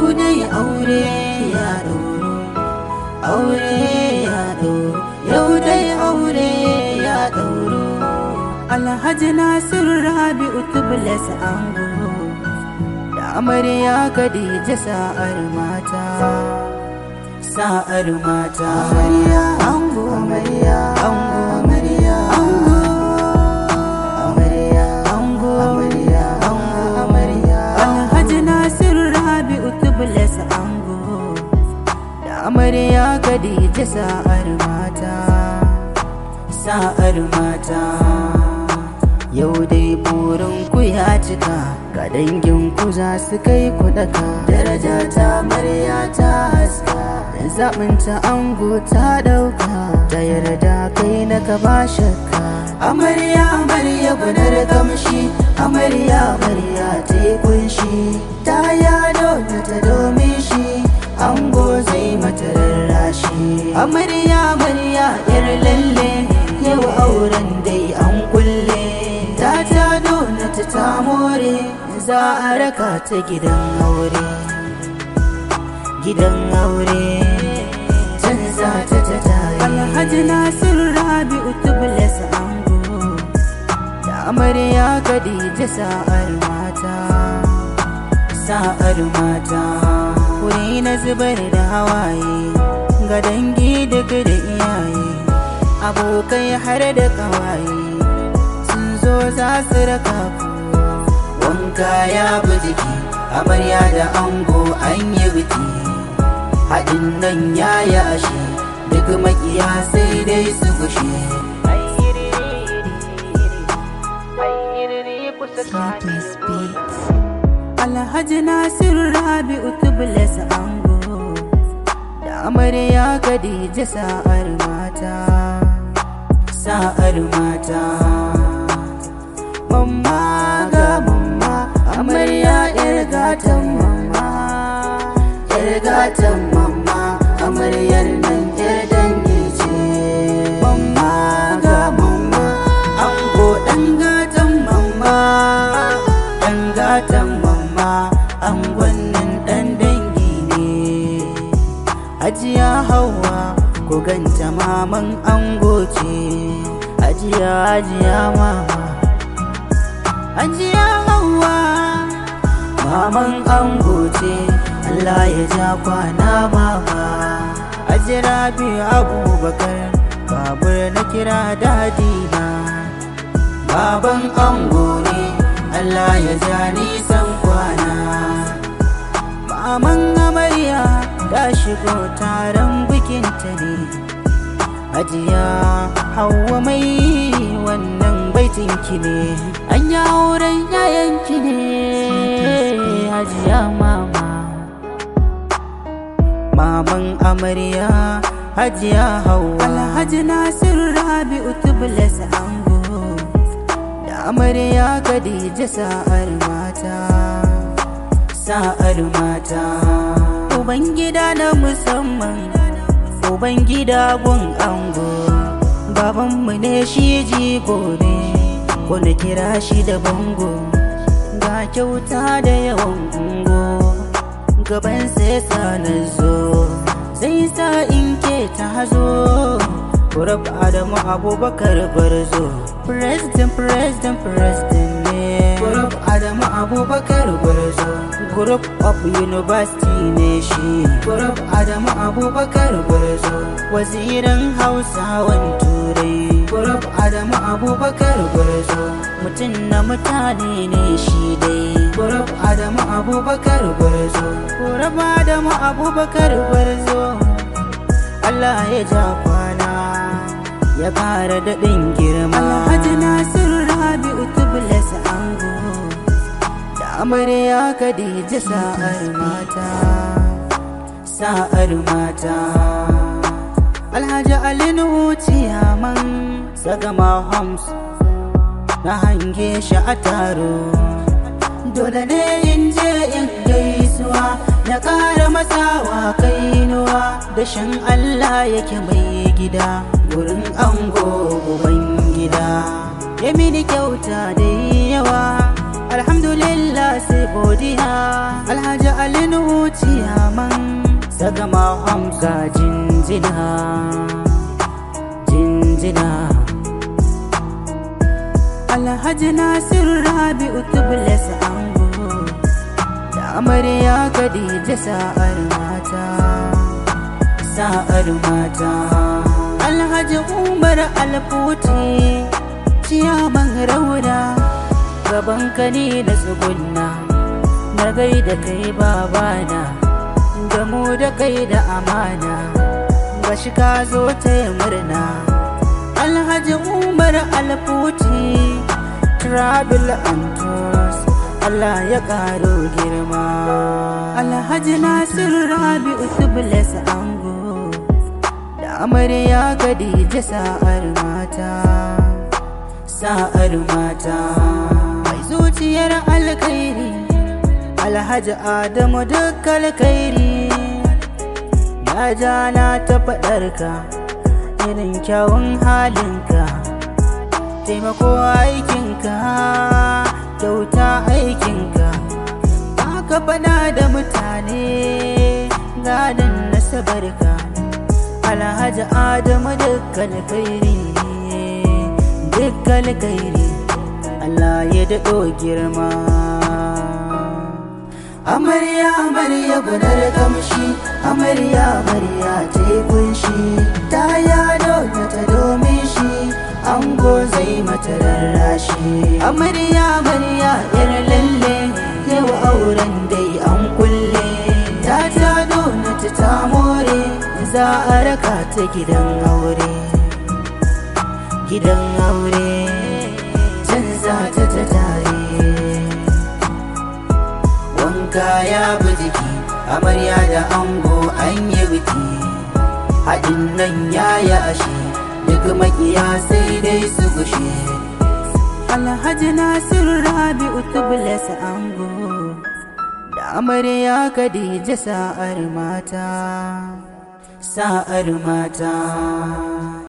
yau dai aure ya ɗauro aure ya ɗauro yau dai aure ya ɗauro alhaji nasiru rabi'u tubulasa ango da amarya khadija sa'ar mata sa'ar mata amarya ango amarya ango amarya ango amarya ango amarya ango amarya alhaji nasiru rabi'u tubulasa ango da amarya khadija sa'ar mata sa'ar mata yau dai burin ku ya cika ga dangin ku za su kai ku daka daraja ta amarya ta haska dan zaɓin ta ango ta ɗauka ta yarda kai na ka ba shakka amarya amarya gunar gamshi amarya amarya ta yi kunshi ta yado ta ta domin shi ango zai mata rarrashi amarya amarya yar lalle yau auren dai an kulle ta ta nuna ta ta more za a raka ta gidan aure gidan aure can za ta ta tayi alhaji nasiru rabi'u tublas ango da amarya khadija sa'ar mata sa'ar mata wuri na zubar da hawaye ga dangi daga da iyaye abokai har da kawaye sun zo za su raka ku wanka ya bi jiki amarya da ango an yi biki haɗin nan ya yashi duk makiya sai dai su gushe Sleepless Beats. Alhaji Nasiru Rabi'u Tubulasa ango da amarya Khadija sa'ar mata sa'ar mata mamma ga mamma amarya yar gatan mamma yar gatan mamma amaryar nan yar dangi ce mamma ga mamma ango dan gatan mamma dan gatan mamma angon nan dan dangi ne Hajiya Hauwa ku ganta maman ango ce Hajiya Hajiya mama Hajiya Hauwa maman ango ce Allah ya ja kwana mama Hajira bi Abubakar babur na kira dadina Baban ango ne Allah ya ja nisan kwana Maman amarya ta shigo taron bikinta ne Hajiya Hauwa mai wannan baitinki ne An yi auren yayanki ne Hajiya mama Maman amarya Hajiya Hauwa Alhaji Nasiru Rabi'u Tublas ango Da amarya Khadija sa'ar mata Sa'ar mata Ubangida na musamman Ubangida gun ango Babanmu ne shi jigo ne Ko na kira shi da bango Ga kyauta da yawan ungo Gaban sai sa na zo Zai sa in ke ta zo Kurab Adamu Abubakar Gwarzo President, President, President ne Kurab Adamu Abubakar Gwarzo Group of University ne shi Group Adamu Abubakar Gwarzo Wazirin Hausawan Turai Group Adamu Abubakar Gwarzo Mutum na mutane ne shi dai Group Adamu Abubakar Gwarzo Group Adamu Abubakar Gwarzo Allah ya ja kwana ya ƙara daɗin girma Alhaji Nasiru Rabi'u Tublas Ango da amarya Khadija sa'ar mata sa'ar mata Alhaji Ali Nuhu Ciyaman Sagama Homs na hange shi a taro dole ne in je in gaisuwa na ƙara masawa kainuwa da shan Allah yake mai gida gurin ango uban gida ya mini kyauta da yawa alhamdulillah sai godiya alhaji alinu ciyaman sagama hamza jinjina jinjina alhaji nasir rabi'u tublas ango da amarya khadija sa'ar mata sa'ar mata alhaji umar alfuti ciyaman rauna gaban ka ne na tsugunna na gaida kai babana da mu da kai da amana gashi ka zo ta yi murna alhaji umar alfuti travel and tours Allah ya karo girma alhaji nasir rabi'u tublas ango da amarya khadija sa'ar mata sa'ar mata mai zuciyar alkhairi alhaji adamu duk alkhairi ya ja na ta faɗarka irin kyawun halinka taimako aikinka kyauta aikinka ka faɗa da mutane gadon nasabarka alhaji adamu dukkan kairi dukkan kairi Allah ya daɗo girma amarya amarya gunar kamshi amarya amarya ta yi kunshi ta yado na ta domin shi ango zai mata rarrashi amarya amarya yar lalle yau auren dai an kulle ta tado na ta ta more za a raka ta gidan aure gidan aure can za ta ta tare wanka ya bi jiki amarya da ango an yi biki haɗin nan ya yi ashe duk makiya sai dai su gushe alhaji nasiru rabi'u tublas ango da amarya khadija sa'ar mata sa'ar mata